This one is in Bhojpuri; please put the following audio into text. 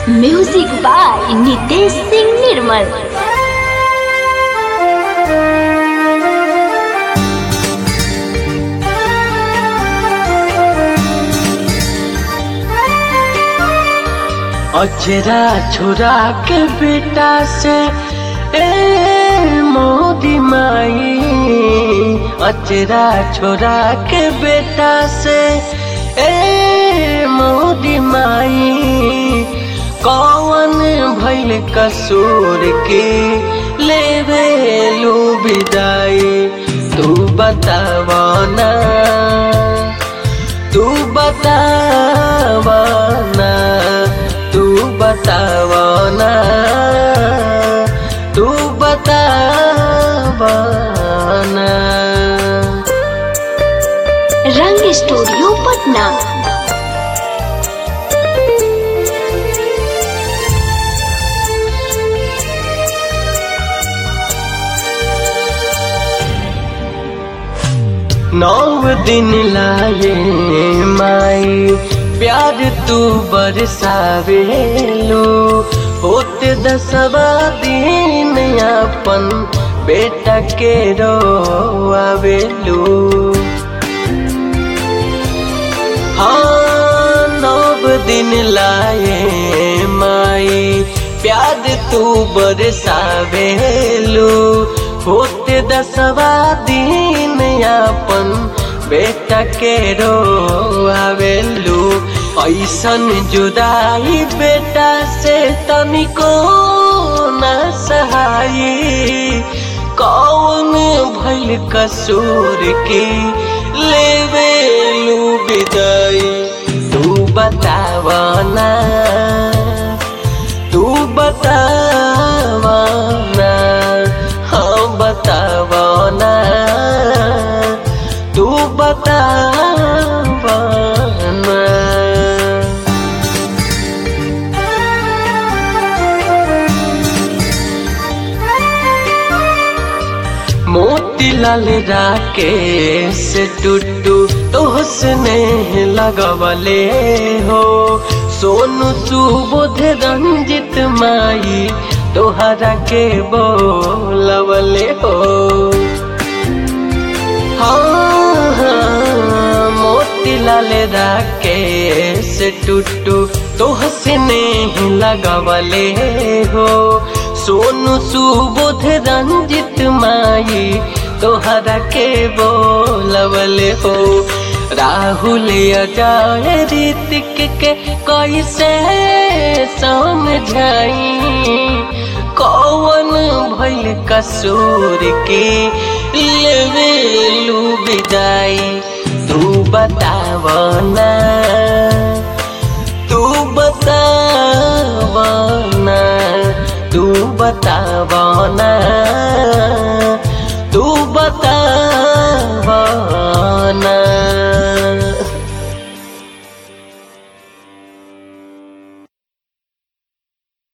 म्यूजिक बाय नितेश सिंह निर्मल अचरा छोरा के बेटा से ए मोदी माई अचरा छोरा के बेटा से ए मोदी माई कौन भैल कसूर के लेवे लू विदाई तू बतावना तू बतावना तू बतावना तू बतावना रंग स्टूडियो पटना नौ दिन लाए माई प्यार तू बरसावेलो होत दसवा दिन अपन बेटा के रोआवेलो हाँ नव दिन लाए माई प्यार तू बरसावेलो होते दसवा दिन अपन बेटा के रोआवेलू ऐसन जुदाई बेटा से तनिको न सहाई कौन भैल कसूर के लेवेलू विदाई तू बतावना तू बतावना हाँ बतावना तू बतावना मोतीलाल राकेश टुट्टू तोहसने लगवले हो सोनू सुबोध रंजित माई तोहरा के बोलवले हो हाँ हाँ मोतीलाल राकेश टुट्टू तोहसने लगवले हो सोनू सुबोध रंजित माई तोहरा के बोलवले हो राहुल अजय ऋतिक के कैसे समझाई कौन भैल कसूर के लेवेलू विदाई तू बतावना